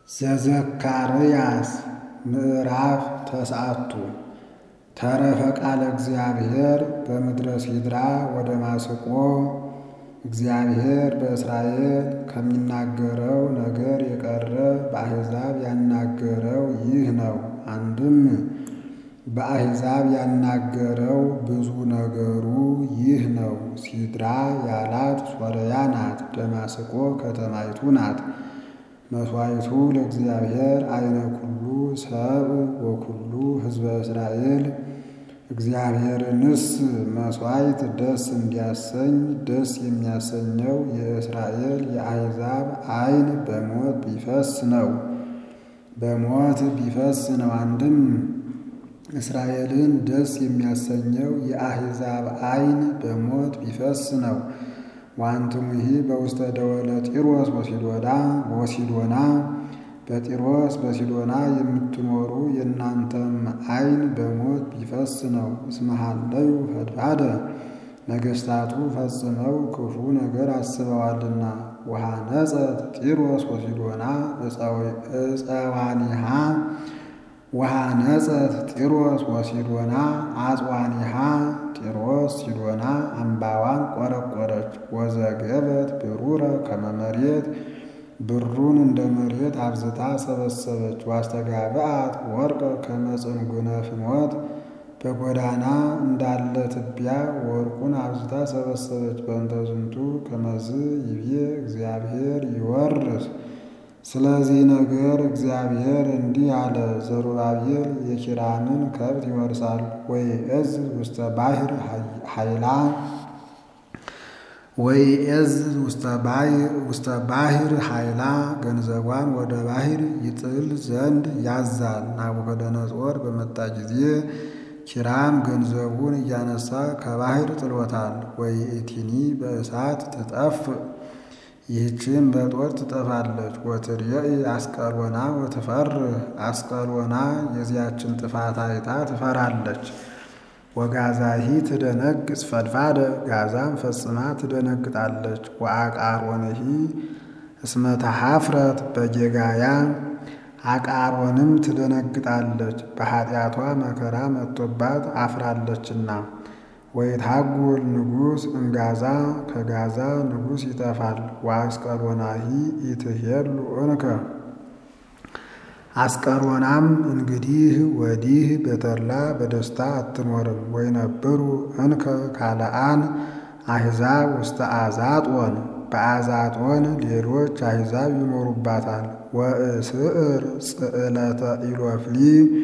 ዘዘካርያስ ምዕራፍ ተስዓቱ ተረፈ ቃለ እግዚአብሔር በምድረ ሲድራ ወደ ማስቆ እግዚአብሔር በእስራኤል ከሚናገረው ነገር የቀረ በአሕዛብ ያናገረው ይህ ነው። አንድም በአሕዛብ ያናገረው ብዙ ነገሩ ይህ ነው። ሲድራ ያላት ሶርያ ናት። ደማስቆ ከተማይቱ ናት። መሥዋዕቱ ለእግዚአብሔር አይነ ኩሉ ሰብ ወኩሉ ሕዝበ እስራኤል እግዚአብሔርንስ መሥዋዕት ደስ እንዲያሰኝ ደስ የሚያሰኘው የእስራኤል የአሕዛብ አይን በሞት ቢፈስ ነው። በሞት ቢፈስ ነው። አንድም እስራኤልን ደስ የሚያሰኘው የአሕዛብ አይን በሞት ቢፈስ ነው። ዋንትሙሂ በውስተ ደወለ ጢሮስ ወሲዶና ወሲዶና በጢሮስ በሲዶና የምትኖሩ የእናንተም አይን በሞት ቢፈስ ነው። እስመሃለዩ ፈድፋደ ነገሥታቱ ፈጽመው ክፉ ነገር አስበዋልና። ወሃነጸት ጢሮስ ወሲዶና እፀዋኒሃ ወሃነጸት ጢሮስ ወሲዶና አጽዋኒሃ ጢሮስ ሲዶና አምባዋን ቆረቆረች። ወዘገበት ብሩረ ከመ መሬት ብሩን እንደ መሬት አብዝታ ሰበሰበች። ዋስተጋብአት ወርቀ ከመ ጽንጉነ ፍኖት በጎዳና እንዳለ ትቢያ ወርቁን አብዝታ ሰበሰበች። በእንተ ዝንቱ ከመዝ ይቤ እግዚአብሔር ይወርስ ስለዚህ ነገር እግዚአብሔር እንዲህ አለ፣ ዘሩባቤል የኪራምን ከብት ይወርሳል። ወይ እዝ ውስተ ባሕር ኃይላ ወይ እዝ ውስተ ባሕር ኃይላ ገንዘቧን ወደ ባሕር ይጥል ዘንድ ያዛል። ናቡከደነጾር በመጣ ጊዜ ኪራም ገንዘቡን እያነሳ ከባሕር ጥሎታል። ወይ እቲኒ በእሳት ትጠፍ ይህችን በጦር ትጠፋለች። ወትርየኢ አስቀሎና ወትፈርህ አስቀሎና የዚያችን ጥፋት አይታ ትፈራለች። ወጋዛሂ ትደነግጽ ፈድፋደ ጋዛም ፈጽማ ትደነግጣለች። ወአቃሮንሂ እስመ ተሐፍረት በጌጋያ አቃሮንም ትደነግጣለች በኃጢአቷ መከራ መጥቶባት አፍራለችና። ወይታጉል ንጉሥ እምጋዛ ከጋዛ ንጉሥ ይጠፋል። ወአስቀሎናሂ ኢትሄሉ እንከ አስቀሎናም እንግዲህ ወዲህ በተድላ በደስታ አትኖርም። ወይነብሩ እንከ ካልአን አሕዛብ ውስተ አዛጦን በአዛጦን ሌሎች አሕዛብ ይኖሩባታል። ወእስዕር ጽዕለተ ኢሎፍሊ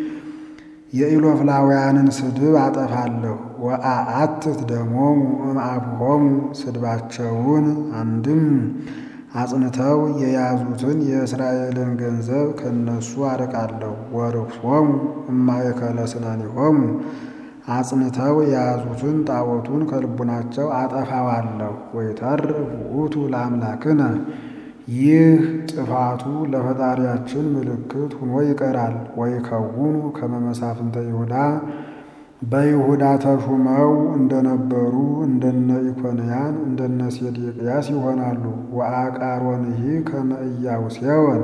የኢሎፍላውያንን ስድብ አጠፋለሁ። ወአአትት ደሞሙ እምአብሆሙ ስድባቸውን አንድም አጽንተው የያዙትን የእስራኤልን ገንዘብ ከነሱ አርቃለሁ። ወርክሶሙ እማእከለ ስናኒሆሙ አጽንተው የያዙትን ጣዖቱን ከልቡናቸው አጠፋዋለሁ። ወይተርፍ ውእቱ ለአምላክነ ይህ ጥፋቱ ለፈጣሪያችን ምልክት ሁኖ ይቀራል። ወይከውኑ ከመ መሳፍንተ ይሁዳ በይሁዳ ተሹመው እንደነበሩ እንደነ ኢኮንያን እንደነ ሴዴቅያስ ይሆናሉ። ወአቃሮንሂ ከመ ኢያቡስዮን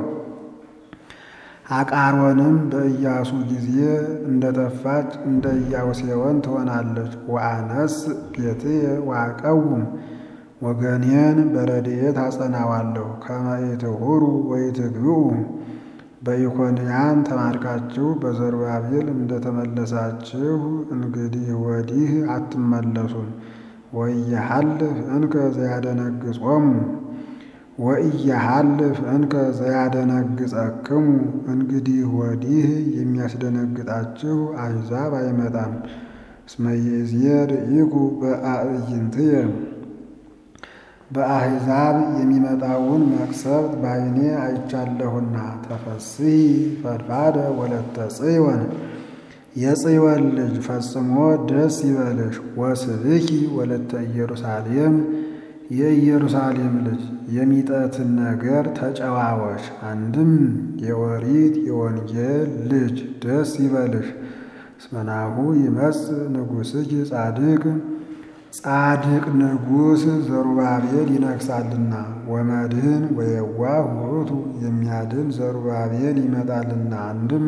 አቃሮንም በኢያሱ ጊዜ እንደጠፋች እንደ ኢያቡስዮን ትሆናለች። ወአነስ ቤትየ ወአቀውም ወገኔን በረድኤት አጸናዋለሁ። ከመ ኢትሁሩ ወኢትግብኡ በኢኮንያን ተማርካችሁ በዘሩባቤል እንደተመለሳችሁ እንግዲህ ወዲህ አትመለሱም። ወኢየሐልፍ እንከ ዘያደነግጾሙ ወኢየሐልፍ እንከ ዘያደነግጸክሙ እንግዲህ ወዲህ የሚያስደነግጣችሁ አሕዛብ አይመጣም። እስመ ይእዜ ርኢኩ በአዕይንትየ በአሕዛብ የሚመጣውን መቅሰፍት በዓይኔ አይቻለሁና። ተፈስሒ ፈድፋደ ወለተ ጽዮን የጽዮን ልጅ ፈጽሞ ደስ ይበልሽ። ወስብኪ ወለተ ኢየሩሳሌም የኢየሩሳሌም ልጅ የሚጠትን ነገር ተጨዋወሽ። አንድም የወሪት የወንጌል ልጅ ደስ ይበልሽ። እስመ ናሁ ይመጽእ ንጉሥኪ ጻድቅ ጻድቅ ንጉሥ ዘሩባቤል ይነግሳልና ወመድህን ወየዋህ ውእቱ የሚያድን ዘሩባቤል ይመጣልና አንድም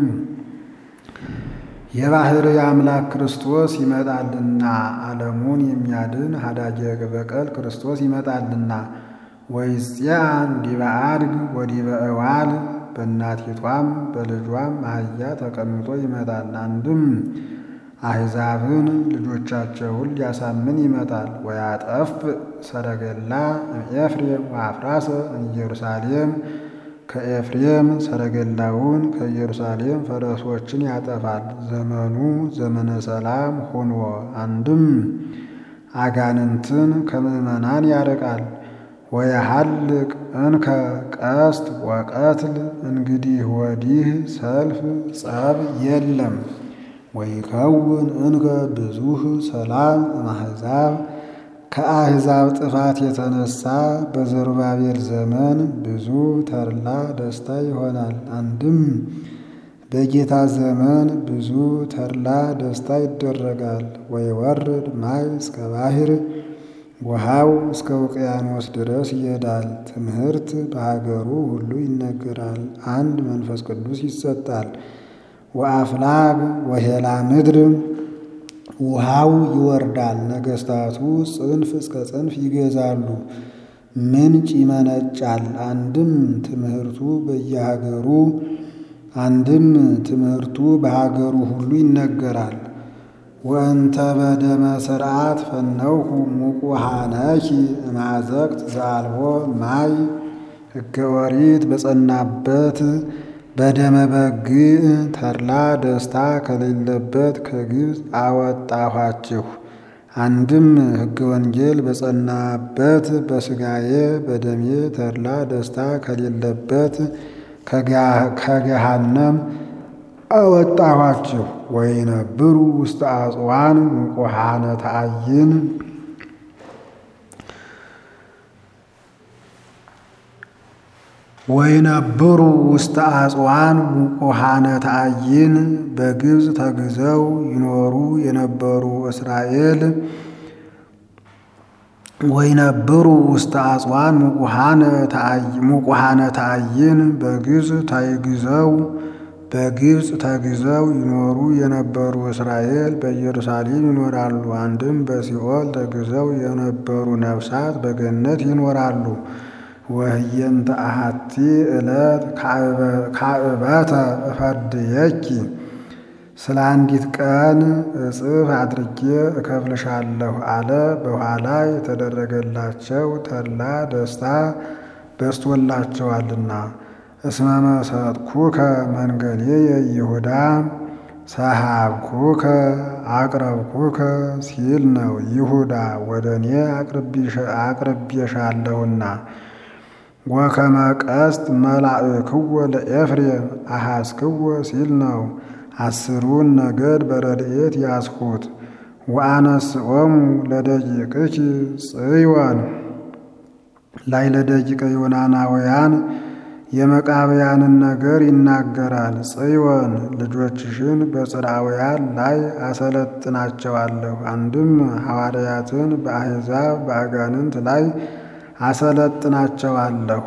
የባሕርይ አምላክ ክርስቶስ ይመጣልና ዓለሙን የሚያድን ሀዳጀ በቀል ክርስቶስ ይመጣልና ወይጽያን ዲበ አድግ ወዲበ እዋል በእናቲቷም በልጇም አህያ ተቀምጦ ይመጣል። አንድም አሕዛብን ልጆቻቸውን ሊያሳምን ይመጣል። ወያጠፍ ሰረገላ እምኤፍሬም ወአፍራሰ ኢየሩሳሌም ከኤፍሬም ሰረገላውን ከኢየሩሳሌም ፈረሶችን ያጠፋል። ዘመኑ ዘመነ ሰላም ሆኖ አንድም አጋንንትን ከምዕመናን ያርቃል። ወየሐልቅ እንከ ቀስት ወቀትል እንግዲህ ወዲህ ሰልፍ ጸብ የለም። ወይከውን እንከ ብዙህ ሰላም እምአሕዛብ ከአሕዛብ ጥፋት የተነሳ በዘሩባቤል ዘመን ብዙ ተድላ ደስታ ይሆናል። አንድም በጌታ ዘመን ብዙ ተድላ ደስታ ይደረጋል። ወይወርድ ማይ እስከ ባሕር ውሃው እስከ ውቅያኖስ ድረስ ይሄዳል። ትምህርት በሀገሩ ሁሉ ይነገራል። አንድ መንፈስ ቅዱስ ይሰጣል። ወአፍላግ ወሄላ ምድር ውሃው ይወርዳል። ነገሥታቱ ጽንፍ እስከ ጽንፍ ይገዛሉ። ምንጭ ይመነጫል። አንድም ትምህርቱ በየሀገሩ አንድም ትምህርቱ በሀገሩ ሁሉ ይነገራል። ወእንተ በደመ ስርዓት ፈነውሁ ሙቁሃነኪ እማዘቅት ዘአልቦ ማይ ሕገ ኦሪት በጸናበት በደመ በግዕ ተድላ ደስታ ከሌለበት ከግብፅ አወጣኋችሁ። አንድም ሕገ ወንጌል በጸናበት በሥጋዬ በደሜ ተድላ ደስታ ከሌለበት ከገሃነም አወጣኋችሁ። ወይነብሩ ውስተ አጽዋን ሙቁሃነ ተአይን ወይነብሩ ውስተ አጽዋን ሙቁሃነ ተአይን በግብፅ ተግዘው ይኖሩ የነበሩ እስራኤል ወይነብሩ ውስተ አጽዋን ሙቁሃነ ተአይን በግብፅ ተግዘው በግብፅ ተግዘው ይኖሩ የነበሩ እስራኤል በኢየሩሳሌም ይኖራሉ። አንድም በሲኦል ተግዘው የነበሩ ነፍሳት በገነት ይኖራሉ። ወህየንተ አሐቲ ዕለት ካዕበተ እፈርድየኪ ስለ አንዲት ቀን እጽፍ አድርጌ እከፍልሻለሁ አለ። በኋላ የተደረገላቸው ተድላ ደስታ በስቶላቸዋልና። እስመ መሰጥኩከ መንገሌየ ይሁዳ ሰሃብኩከ አቅረብኩከ ሲል ነው። ይሁዳ ወደ እኔ አቅርቤሻለሁና ወከመ ቀስት መላእክዎ ለኤፍሬም አሐስክዎ ሲል ነው። አስሩን ነገድ በረድኤት ያስሁት ወአነስኦሙ ለደቂቅኪ ጽዮን ላይ ለደቂቀ ዮናናውያን የመቃብያንን ነገር ይናገራል። ጽዮን ልጆችሽን በጽርዓውያን ላይ አሰለጥናቸዋለሁ። አንድም ሐዋርያትን በአሕዛብ በአጋንንት ላይ አሰለጥናቸዋለሁ።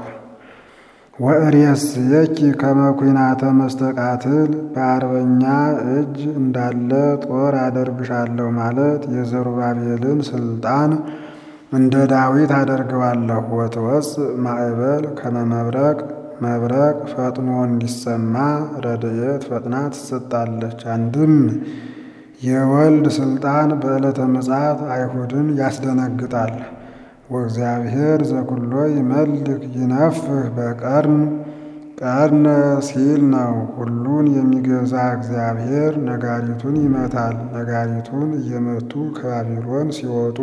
ወእሬስየኪ ከመ ኩናተ መስተቃትል በአርበኛ እጅ እንዳለ ጦር አደርግሻለሁ ማለት የዘሩባቤልን ስልጣን እንደ ዳዊት አደርገዋለሁ። ወትወፅእ ማዕበል ከመ መብረቅ መብረቅ ፈጥኖ እንዲሰማ ረድኤት ፈጥና ትሰጣለች። አንድም የወልድ ስልጣን በዕለተ ምጽአት አይሁድን ያስደነግጣል። ወእግዚአብሔር ዘኩሎ ይመልክ ይነፍህ በቀርን ቀርነ ሲል ነው። ሁሉን የሚገዛ እግዚአብሔር ነጋሪቱን ይመታል። ነጋሪቱን እየመቱ ከባቢሎን ሲወጡ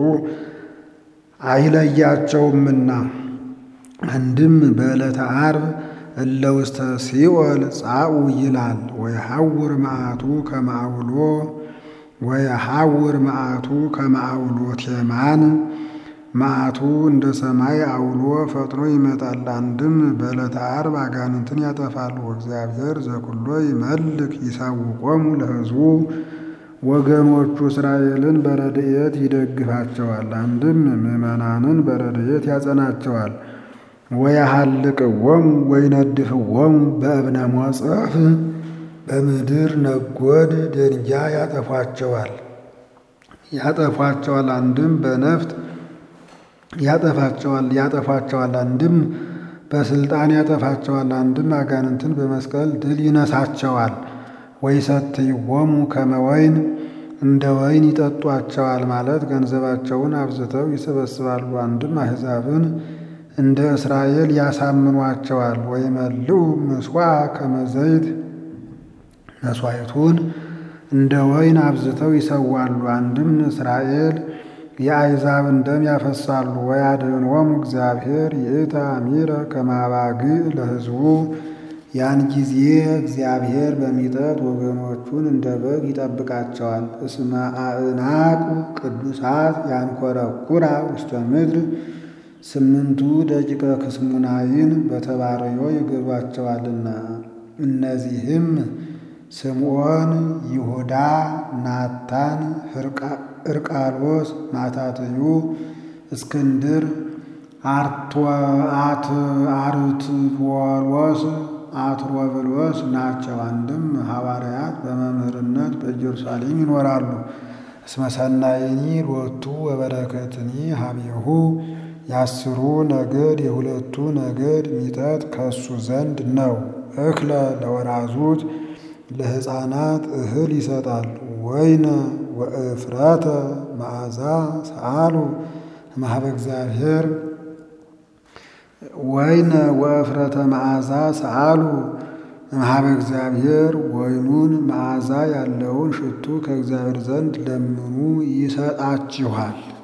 አይለያቸውምና። አንድም በዕለተ ዓርብ እለ ውስተ ሲኦል ጻኡ ይላል። ወየሐውር መዓቱ ከማውሎ ወየሐውር መዓቱ ከማውሎ ቴማን መዓቱ እንደ ሰማይ አውሎ ፈጥኖ ይመጣል። አንድም በዕለተ ዓርብ አጋንንትን ያጠፋል። ወእግዚአብሔር ዘኩሎ ይመልክ ይሳውቆሙ ለሕዝቡ ወገኖቹ እስራኤልን በረድኤት ይደግፋቸዋል። አንድም ምዕመናንን በረድኤት ያጸናቸዋል። ወያሃልቅዎሙ ወይነድፍዎሙ በእብነ ሞጸፍ በምድር ነጎድ ደንጊያ ያጠፏቸዋል ያጠፏቸዋል አንድም በነፍጥ ያጠፋቸዋል ያጠፏቸዋል አንድም በስልጣን ያጠፋቸዋል አንድም አጋንንትን በመስቀል ድል ይነሳቸዋል። ወይሰትይዎሙ ከመ ወይን እንደ ወይን ይጠጧቸዋል ማለት ገንዘባቸውን አብዝተው ይሰበስባሉ። አንድም አሕዛብን እንደ እስራኤል ያሳምኗቸዋል። ወይመልኡ ምስዋዕ ከመ ዘይት መሥዋዕቱን እንደ ወይን አብዝተው ይሰዋሉ። አንድም እስራኤል የአሕዛብን ደም ያፈሳሉ። ወያድኅኖሙ እግዚአብሔር ይእተ አሚረ ከመ አባግዕ ለሕዝቡ ያን ጊዜ እግዚአብሔር በሚጠት ወገኖቹን እንደ በግ ይጠብቃቸዋል። እስመ አእናቁ ቅዱሳት ያንኰረኵራ ውስተ ምድር ስምንቱ ደቂቀ ክስሙናይን በተባረዮ ይገዟቸዋልና እነዚህም ስምዖን፣ ይሁዳ፣ ናታን፣ ሕርቃሎስ፣ ማታትዩ፣ እስክንድር፣ አርትዎሎስ፣ አትሮብሎስ ናቸው። አንድም ሐዋርያት በመምህርነት በኢየሩሳሌም ይኖራሉ። እስመ ሰናይኒ ሎቱ ወበረከትኒ ሀቤሁ የአስሩ ነገድ የሁለቱ ነገድ ሚጠት ከሱ ዘንድ ነው። እክለ ለወራዙት ለሕፃናት እህል ይሰጣል። ወይነ ወእፍረተ መዓዛ ሰአሉ እምኀበ እግዚአብሔር ወይነ ወእፍረተ መዓዛ ሰአሉ እምኀበ እግዚአብሔር ወይኑን መዓዛ ያለውን ሽቱ ከእግዚአብሔር ዘንድ ለምኑ ይሰጣችኋል።